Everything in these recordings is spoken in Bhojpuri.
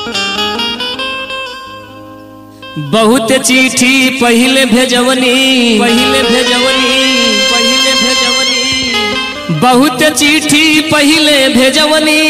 बहुत चिट्ठी पहिले भेजवनी पहिले भेजवनी पहिले भेजवनी बहुत चिट्ठी पहिले भेजवनी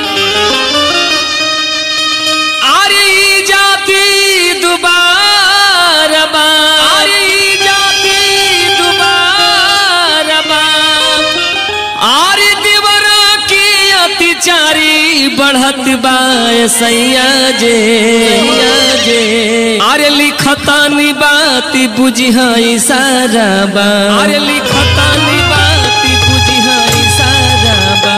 आरी जाती दुबारा बा आरी जाती दुबारा बा आरी दिवर की अतिचारी बढ़त बा सैया जे सैया जे अरे लिखतानी बाती बुझिहा इशारा बा अरे लिखतानी बाती बुझिहा इशारा बा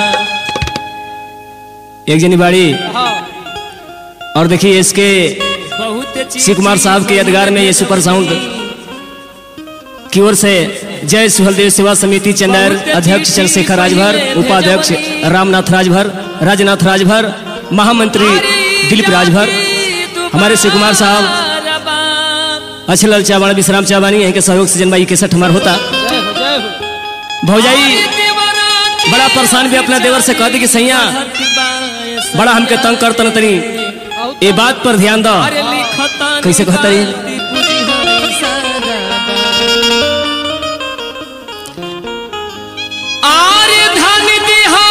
एक जनी बाड़ी और देखिए इसके शिव कुमार साहब के यादगार में ये सुपर साउंड की ओर से जय सुहलदेव सेवा समिति चंदेर अध्यक्ष चंद्रशेखर राजभर उपाध्यक्ष रामनाथ राजभर राजनाथ राजभर महामंत्री दिलीप राजभर हमारे शिव कुमार साहब अच्छे लाल चावाण विश्राम चावानी यहीं के सहयोग से जन्मा इकसठ हमार होता भौजाई बड़ा परेशान भी अपना देवर से कह दी कि सैया बड़ा हमके तंग कर तन तनी ये बात पर ध्यान दो कैसे कहता रही आरे धन दिहा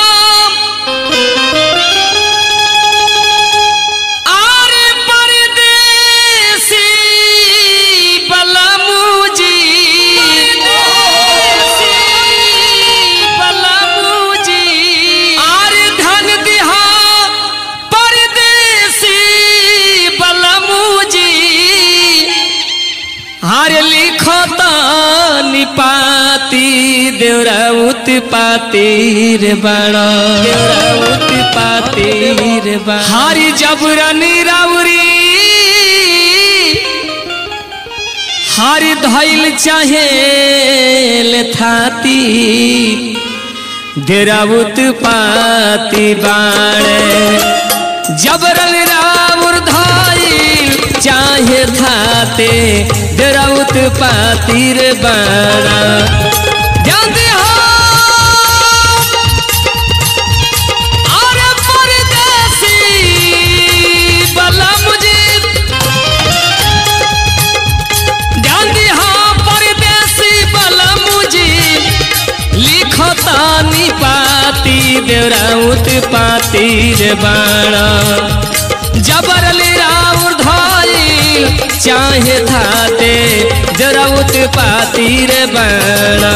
आरे परदेसी बलमुजी बलमुजी आरे धन दिहा परदेसी बलमुजी हार लिखता निपाती देवराउत पातीर बड़ा देवराउत पातीर बड़ा हारी जबरनी राउरी हारी धैल चाहे थाती देराउत पाती बाणे जबरन राउर धाइल चाहे थाते देराउत पातीर बाणा ध्यान दे हो अरे परदेसी बला मुझे ध्यान दे हो परदेसी बला मुझे लिखतानी पाती देवराउत पातीर बाणा जबरल राउर धइल चाहे थाते देवराउत पातीर बाणा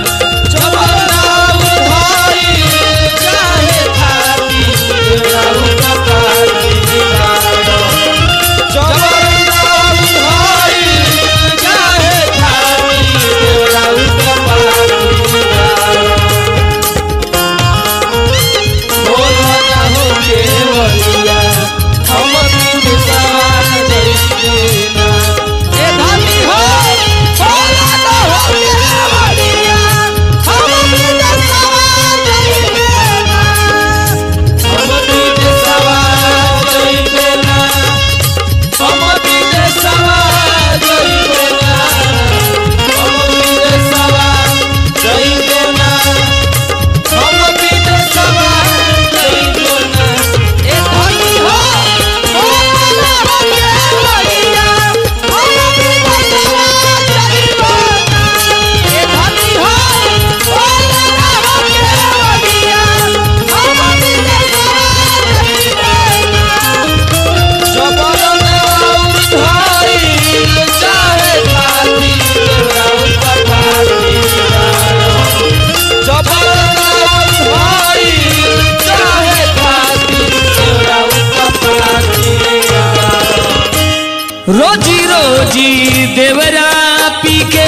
रोजी रोजी देवरा पी के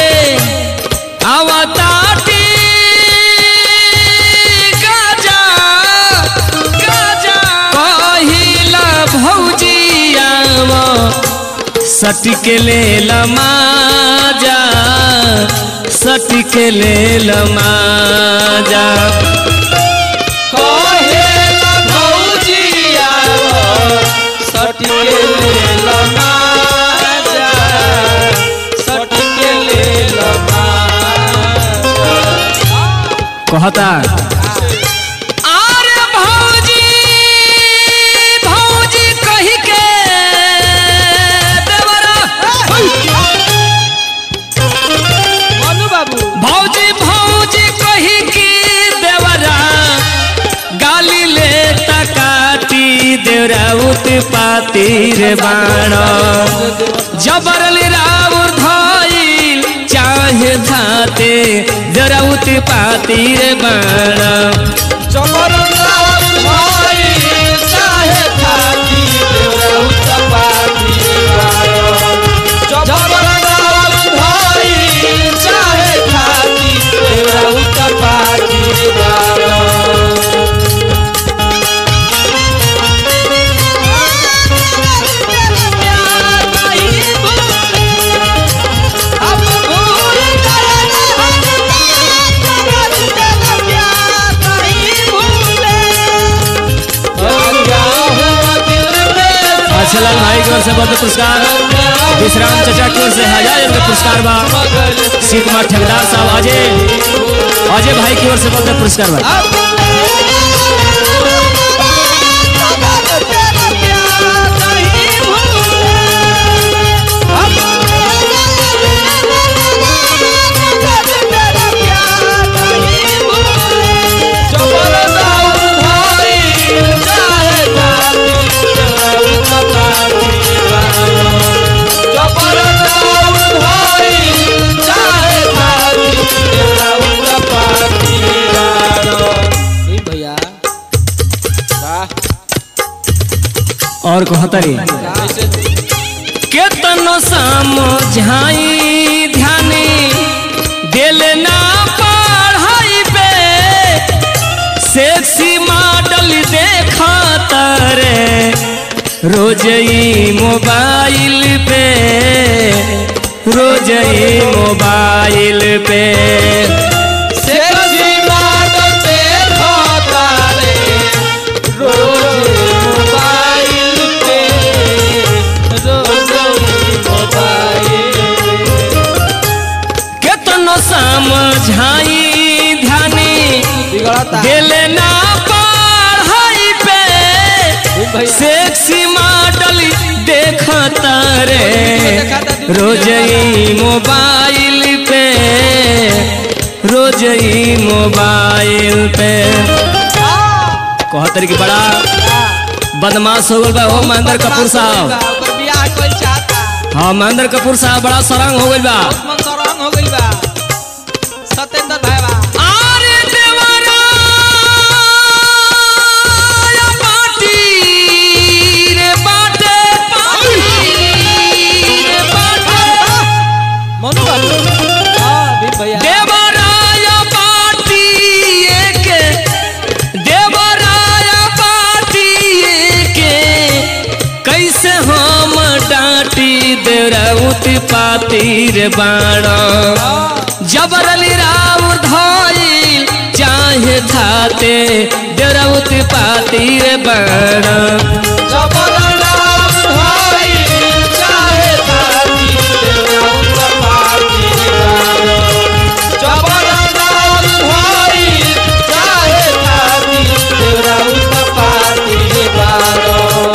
आवताटी गाजा गाजा कहिला भौजी आव सटिक ले लमाजा सटिक ले लमाजा कहता आरे भौजी भौजी कह देवराउत पातिर बाण जबरल राउर धइल चाहे धाते देवराउत पातिर बाण अच्छा लाल भाई की ओर से बहुत पुरस्कार विश्राम चचा की ओर से हजार रुपये पुरस्कार बा शिव कुमार ठेकेदार साहब अजय अजय भाई की ओर से बहुत पुरस्कार बा भैया वाह और कहतरी कैसे केतनो समझाई ध्यानी दिल ना पढ़ाई पे सेक्सी मॉडल देखा तारे रोज ही मोबाइल पे रोज ही मोबाइल पे सेक्सी मॉडल देखो तारे रोज मोबाइल पे रोज मोबाइल केतनो समझाई ध्यानी बिगड़ता दिल ना पढ़ाई पे भैया सेक्सी मॉडल देखता रे रोज ही मोबाइल पे रोज ही मोबाइल पे कहतर की बड़ा बदमाश हो गल बा हो महेंद्र कपूर साहब ओकर बियाह कोई चाहता हाँ महेंद्र कपूर साहब बड़ा सरंग हो गल बा मन सरंग हो गइल बा सत्येंद्र भाई बा आरे देवरा या पाटी रे बाटे पाटी रे बाटे मनु बाबू हां भीम भैया देवराया पाटी के देवराया पाटी के कैसे हम डांटी देवराउत पातिर बाण जबरली राउर धइल चाहे धाते देवराउत पातिर बाण जबरनाम भाई चाहे धाती देवरा उनका पाती गालो जबरनाम भाई चाहे धाती देवरा उनका पाती गालो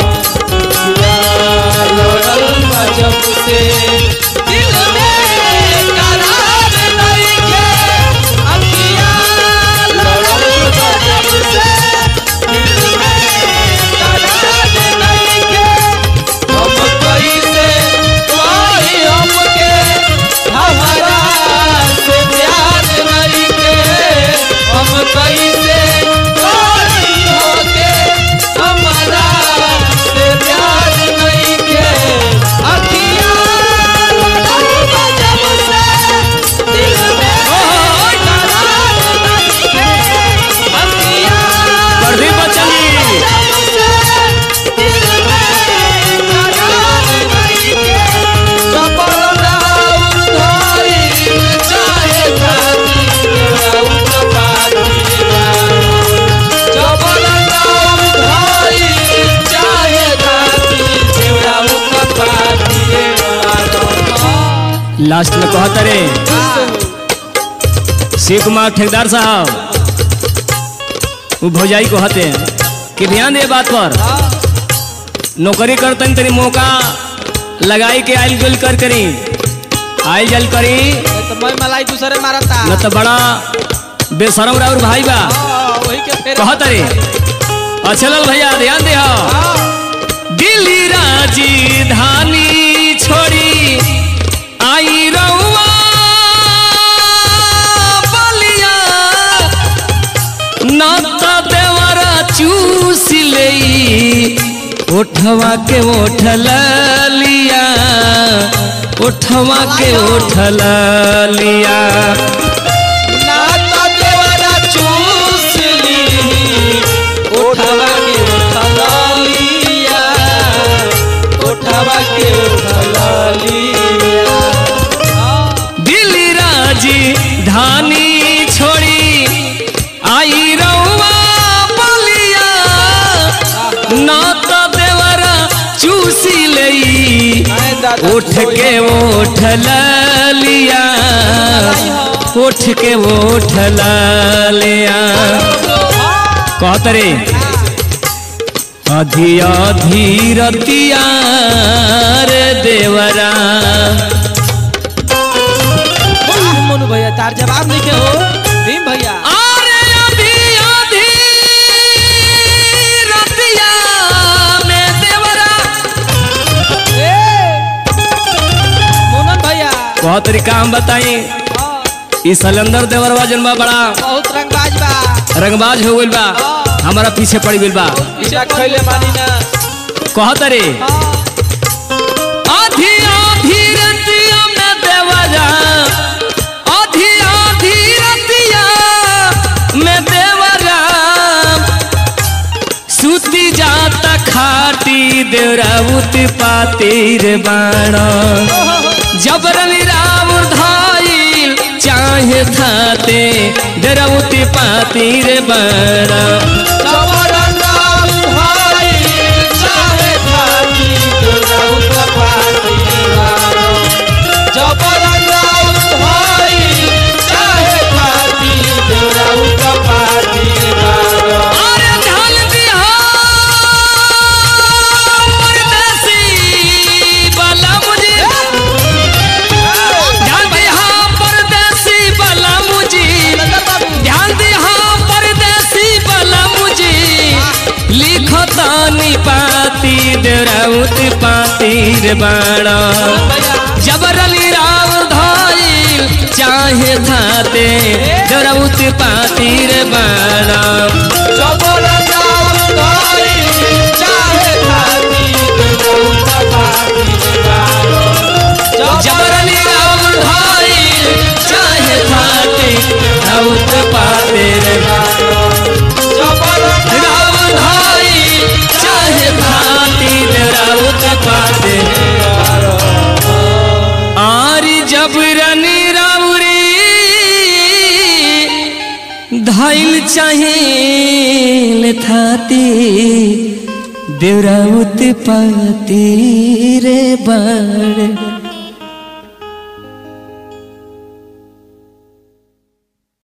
लड़ल जब से दिल में करार नहीं के अखियाँ लड़ल जब से दिल में करार नहीं के हम कैसे कोई हमके हमारा से प्यार नहीं के हम कैसे कोई होके हमारा से प्यार नहीं के अखियाँ लड़ल जब से दिल में करार नहीं के अखियाँ प्रदीप बच्चन जी लास्ट में कहता रे शिव कुमार ठेकेदार साहब वो भौजाई को हते कि ध्यान दे बात पर नौकरी करतन तनी मौका लगाई के आइल जुल कर करी आइल जल करी तो मैं मलाई दूसरे मारता न तो बड़ा बेशरम राउर भाई बा हाँ, वही के फेरे कहत रे अच्छा लाल भैया ध्यान दे हाँ, उठवा के उठल लिया उठवा के उठल लिया ना तो देवरा चूस ली उठवा के उठला लिया उठवा के उठला लिया दिल्ली राजी धानी छोड़ी आई रउआ बलिया ना तो देवरा चूसी लई आए दादा उठ के उठ लिया उठ के उठ लिया कहत रे अधी अधी रतिया रे देवरा वाह, मोनू भैया तार जवाब नहीं के हो भीम भैया अरे अधी अधी रतिया में देवरा ए मोनन भैया बहुत तरीका हम बताई हाँ, ई सलेंदर देवरवा जन बा बड़ा बहुत रंगबाज बा रंगबाज हो गइल बा हमारा पीछे पड़ गइल बा पीछा खैले मानी ना कहत रे हाँ, आधी आधी रतिया में देवरा आधी आधी रतिया में देवरा सुती जाता खाटी देवराउत पातिर बाण जबरन राम धाइल चाहे थाते देवराउत पातिर बाण जबरन राम भाई, चाहे खाती दुर्गाउत पाती वारो। जबरन राम भाई, चाहे खाती दुर्गाउत पाती वारो। अरे ढाल दिया परदेसी वाला मुझे ध्यान दिया परदेसी वाला मुझे ध्यान दिया परदेसी वाला मुझे लिखतानी पाती देराउत पातीर बाड़ा जबरली राव धाइल चाहे थाते देराउत पातीर बाड़ा जबरन राम भाई, चाहे खाती दुर्गाउत पाती वारो। जबरली राम धाइल चाहे थाते देराउत पातीर जबरन राम धाइल चाहे थाते देराउत पातीर आरी जबरनी राउरी धाइल चाहिल थाती देवराउत पाती रे बड़